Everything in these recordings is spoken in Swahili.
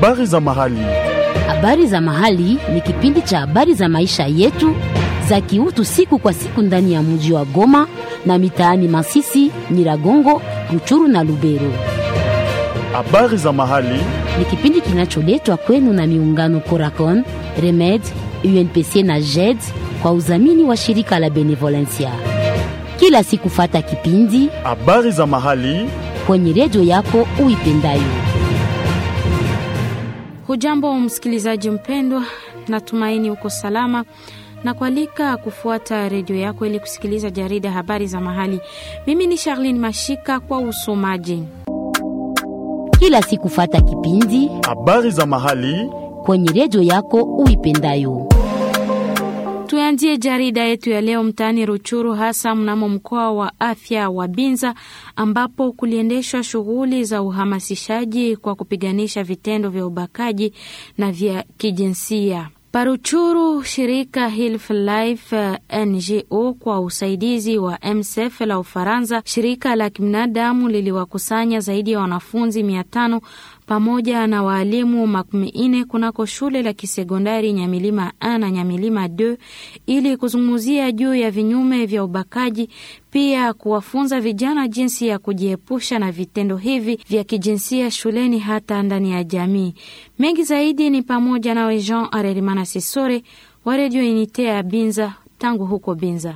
Habari za mahali. Habari za mahali ni kipindi cha habari za maisha yetu za kiutu siku kwa siku ndani ya mji wa Goma na mitaani Masisi, Nyiragongo, Ruchuru na Lubero. Habari za mahali. Ni kipindi kinacholetwa kwenu na miungano Coracon, Remed, UNPC na JED kwa udhamini wa shirika la Benevolencia. Kila siku fata kipindi Habari za mahali. kwenye redio yako uipendayo. Hujambo msikilizaji mpendwa, natumaini uko salama na kualika kufuata redio yako ili kusikiliza jarida habari za mahali. Mimi ni Charlene Mashika kwa usomaji. Kila siku fata kipindi Habari za mahali. kwenye redio yako uipendayo. Tuanzie jarida yetu ya leo mtaani Ruchuru, hasa mnamo mkoa wa afya wa Binza, ambapo kuliendeshwa shughuli za uhamasishaji kwa kupiganisha vitendo vya ubakaji na vya kijinsia. Paruchuru, shirika Hilf Life uh, NGO kwa usaidizi wa MSF la Ufaransa, shirika la kibinadamu liliwakusanya zaidi ya wanafunzi mia tano pamoja na waalimu makumi ine kunako shule la kisekondari Nyamilima A na Nyamilima 2 ili kuzungumzia juu ya vinyume vya ubakaji, pia kuwafunza vijana jinsi ya kujiepusha na vitendo hivi vya kijinsia shuleni hata ndani ya jamii. Mengi zaidi ni pamoja nawe Jean Arerimana Sisore wa redio Unite ya Binza tangu huko Binza.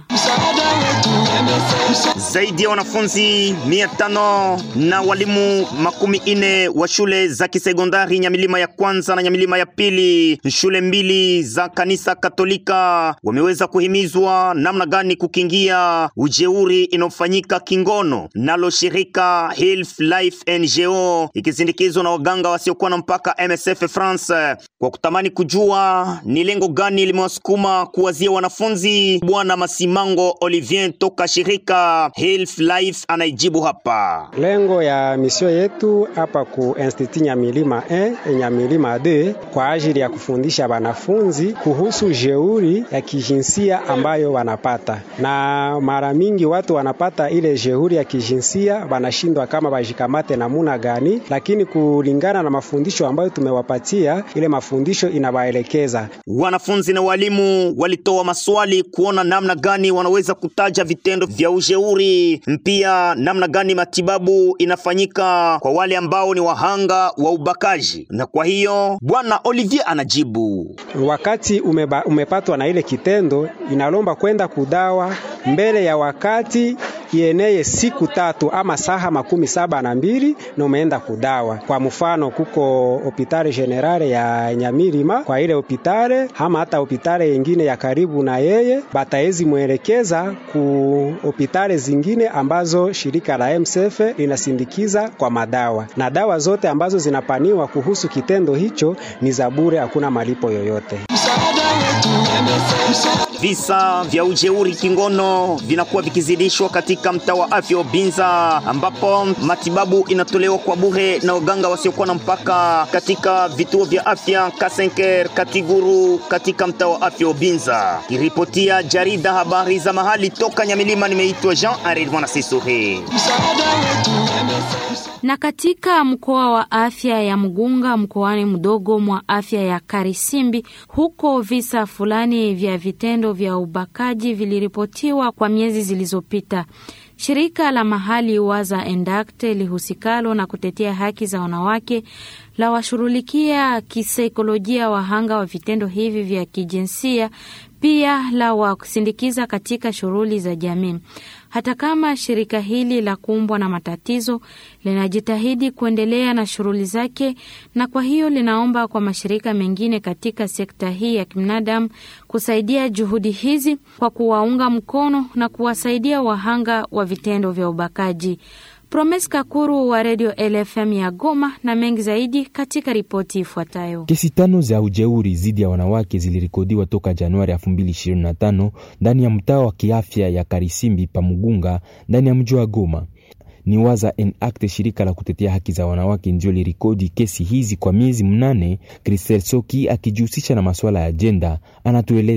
Zaidi ya wanafunzi mia tano na walimu makumi ine wa shule za kisekondari Nyamilima ya kwanza na Nyamilima ya pili, shule mbili za kanisa Katolika, wameweza kuhimizwa namna gani kukingia ujeuri inayofanyika kingono nalo shirika Health Life NGO ikisindikizwa na waganga wasiokuwa na mpaka MSF France, kwa kutamani kujua ni lengo gani limewasukuma kuwazia wanafunzi. Bwana Masimango Olivier toka shirika Health Life anaijibu hapa. Lengo ya misio yetu hapa ku Institut Nyamilima 1 Nyamilima 2 kwa ajili ya kufundisha wanafunzi kuhusu jeuri ya kijinsia ambayo wanapata, na mara mingi watu wanapata ile jeuri ya kijinsia wanashindwa kama wajikamate namuna gani, lakini kulingana na mafundisho ambayo tumewapatia, ile mafundisho inawaelekeza. Wanafunzi na walimu walitoa maswali kuona namna gani wanaweza kutaja vitendo vya ujeuri, pia namna gani matibabu inafanyika kwa wale ambao ni wahanga wa ubakaji. Na kwa hiyo bwana Olivier anajibu, Wakati umeba, umepatwa na ile kitendo, inalomba kwenda kudawa mbele ya wakati ieneye siku tatu ama saha makumi saba na mbili na umeenda kudawa. Kwa mfano, kuko hopitale generale ya Nyamirima, kwa ile hopitale ama hata hopitale yengine ya karibu na yeye, bataezi mwelekeza ku hopitale zingine ambazo shirika la MSF linasindikiza kwa madawa, na dawa zote ambazo zinapaniwa kuhusu kitendo hicho ni za bure, hakuna malipo yoyote. visa vya ujeuri kingono vinakuwa vikizidishwa katika mtaa wa afya wa Binza, ambapo matibabu inatolewa kwa bure na waganga wasiokuwa na mpaka katika vituo vya afya Kasenker, Katiguru katika mtaa wa afya wa Binza. Kiripotia jarida habari za mahali toka Nyamilima, nimeitwa Jean Arid Mwana Sisuri. Na katika mkoa wa afya ya Mgunga mkoani mdogo mwa afya ya Karisimbi, huko visa fulani vya vitendo vya ubakaji viliripotiwa kwa miezi zilizopita. Shirika la mahali Waza Endakte lihusikalo na kutetea haki za wanawake la washughulikia kisaikolojia wahanga wa vitendo hivi vya kijinsia, pia la wasindikiza katika shughuli za jamii. Hata kama shirika hili la kumbwa na matatizo linajitahidi kuendelea na shughuli zake, na kwa hiyo linaomba kwa mashirika mengine katika sekta hii ya kibinadamu kusaidia juhudi hizi kwa kuwaunga mkono na kuwasaidia wahanga wa vitendo vya ubakaji. Promes Kakuru wa redio LFM ya Goma na mengi zaidi katika ripoti ifuatayo. Kesi tano za ujeuri dhidi ya wanawake zilirekodiwa toka Januari 2025 ndani ya mtaa wa kiafya ya Karisimbi Pamugunga ndani ya mji wa Goma. Ni Waza Enact, shirika la kutetea haki za wanawake, ndio lirikodi kesi hizi kwa miezi mnane. Christel Soki akijihusisha na masuala ya jenda anatueleza.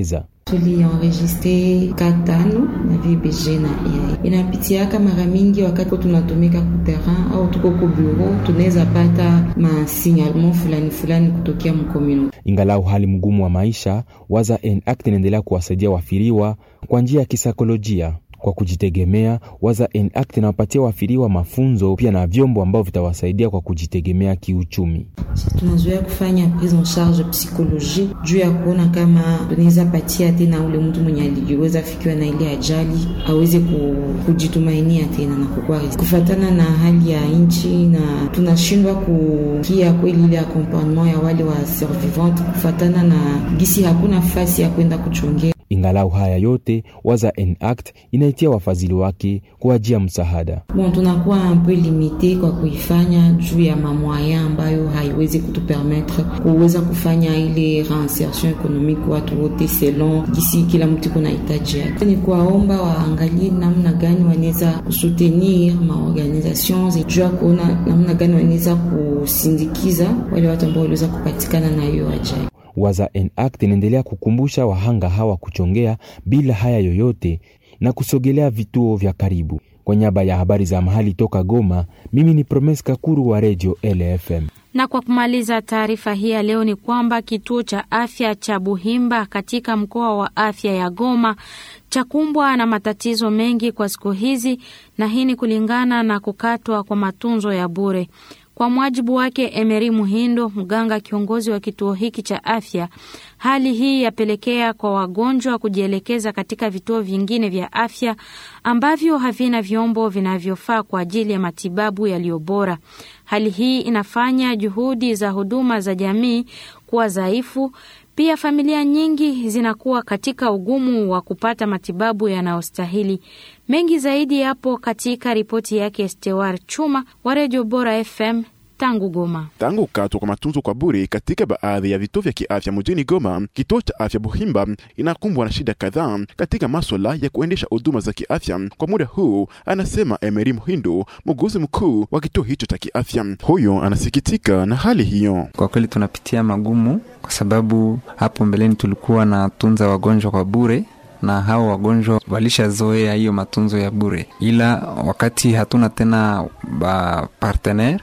tulienregistre ka tano na VBG na AI. Inapitiaka mara mingi wakati tunatumika ku terrain au tuko ku bureau, tunaweza pata masignalement fulani fulani kutokea mkomuno. Ingalau hali mgumu wa maisha, Waza Enact inaendelea kuwasaidia wafiriwa kwa njia ya kisaikolojia kwa kujitegemea. Waza Enact inawapatia wafiriwa mafunzo pia na vyombo ambavyo vitawasaidia kwa kujitegemea kiuchumi. Tunazoea kufanya prise en charge psychologie juu ya kuona kama tunaweza patia tena ule mtu mwenye aliweza fikiwa na ile ajali aweze kujitumainia tena na kukua kufatana na hali ya nchi, na tunashindwa kukia kweli ile accompagnement ya wale wa survivante kufatana na gisi hakuna fasi ya kwenda kuchongea Ingalau haya yote, Waza Enact inaitia wafadhili wake kuajia msaada. Bon, tunakuwa un peu limite kwa kuifanya juu ya mamwaya ambayo haiwezi kutupermettre kuweza kufanya ile reinsertion economique watu wote selon gisi kila mtu kuna hitaji yake. Ni kuwaomba waangalie namna gani wanaweza kusutenir maorganisations juu ya kuona namna gani wanaweza kusindikiza wale watu ambao waliweza kupatikana na hiyo ajali. Waza Enact inaendelea kukumbusha wahanga hawa kuchongea bila haya yoyote na kusogelea vituo vya karibu. Kwa niaba ya habari za mahali toka Goma, mimi ni Promes Kakuru wa Radio LFM. Na kwa kumaliza taarifa hii ya leo ni kwamba kituo cha afya cha Buhimba katika mkoa wa afya ya Goma chakumbwa na matatizo mengi kwa siku hizi, na hii ni kulingana na kukatwa kwa matunzo ya bure. Kwa mwajibu wake Emery Muhindo, mganga kiongozi wa kituo hiki cha afya, hali hii yapelekea kwa wagonjwa kujielekeza katika vituo vingine vya afya ambavyo havina vyombo vinavyofaa kwa ajili ya matibabu yaliyo bora. Hali hii inafanya juhudi za huduma za jamii kuwa dhaifu. Pia familia nyingi zinakuwa katika ugumu wa kupata matibabu yanayostahili. Mengi zaidi yapo katika ripoti yake Stewar Chuma wa Redio Bora FM tangu Goma. Tangu kukatwa kwa matunzo kwa bure katika baadhi ya vituo vya kiafya mjini Goma, kituo cha afya Buhimba inakumbwa na shida kadhaa katika maswala ya kuendesha huduma za kiafya kwa muda huu, anasema Emery Muhindo, muuguzi mkuu wa kituo hicho cha kiafya. Huyo anasikitika na hali hiyo. Kwa kweli tunapitia magumu, kwa sababu hapo mbeleni tulikuwa na tunza wagonjwa kwa bure na hao wagonjwa walishazoea hiyo matunzo ya bure, ila wakati hatuna tena ba partenaire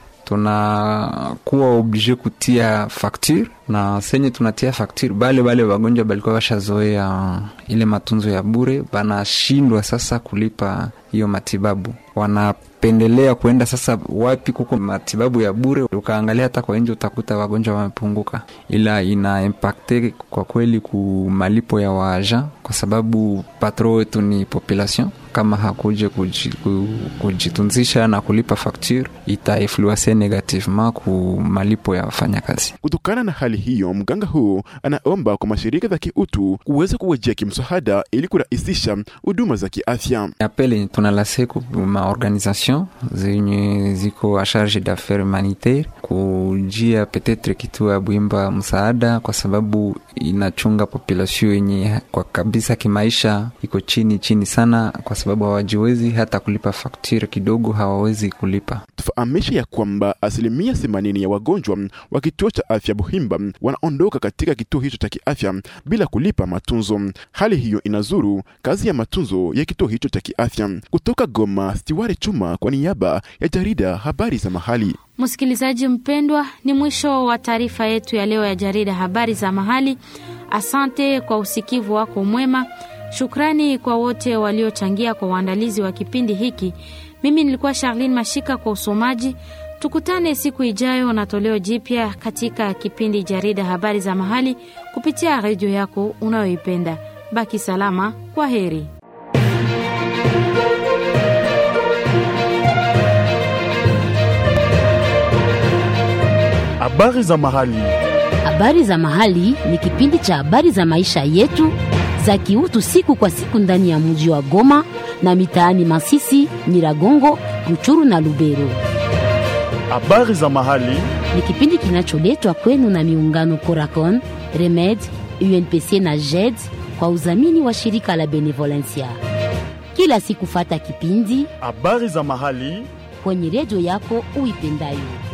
tunakuwa oblige kutia facture na senye tunatia facture, bale bale wagonjwa balikuwa washazoea ile matunzo ya bure, banashindwa sasa kulipa hiyo matibabu, wanapendelea kuenda sasa wapi kuko matibabu ya bure. Ukaangalia hata kwa nje utakuta wagonjwa wamepunguka, ila ina impacte kwa kweli ku malipo ya waaja, kwa sababu patro wetu ni population kama hakuje kujitunzisha na kulipa facture itainfluence negativement ku malipo ya wafanyakazi. Kutokana na hali hiyo, mganga huu anaomba kwa mashirika za kiutu kuweza kuwajia kimsaada ili kurahisisha huduma za kiafya. Apele tunalase ku maorganisation zenye ziko a charge d'affaires humanitaire kujia petetre kituo ya Bwimba msaada, kwa sababu inachunga population yenye kwa kabisa kimaisha iko chini chini sana, kwa sababu hawajiwezi hata kulipa fakturi kidogo, hawawezi kulipa. Tufahamishe ya kwamba asilimia themanini ya wagonjwa wa kituo cha afya Buhimba wanaondoka katika kituo hicho cha kiafya bila kulipa matunzo. Hali hiyo inazuru kazi ya matunzo ya kituo hicho cha kiafya. Kutoka Goma, Stiwari Chuma kwa niaba ya jarida habari za mahali. Msikilizaji mpendwa, ni mwisho wa taarifa yetu ya leo ya jarida habari za mahali. Asante kwa usikivu wako mwema. Shukrani kwa wote waliochangia kwa uandalizi wa kipindi hiki. Mimi nilikuwa Charlene Mashika kwa usomaji. Tukutane siku ijayo na toleo jipya katika kipindi jarida habari za mahali kupitia redio yako unayoipenda. Baki salama, kwa heri. Habari za mahali. Habari za mahali ni kipindi cha habari za maisha yetu za kiutu siku kwa siku ndani ya mji wa Goma na mitaani Masisi, Nyiragongo, Ruchuru na Lubero. Habari za mahali. Ni kipindi kinacholetwa kwenu na miungano Coracon, Remed, UNPC na JED kwa udhamini wa shirika la Benevolencia. Kila siku fata kipindi Habari za mahali. kwenye redio yako uipendayo.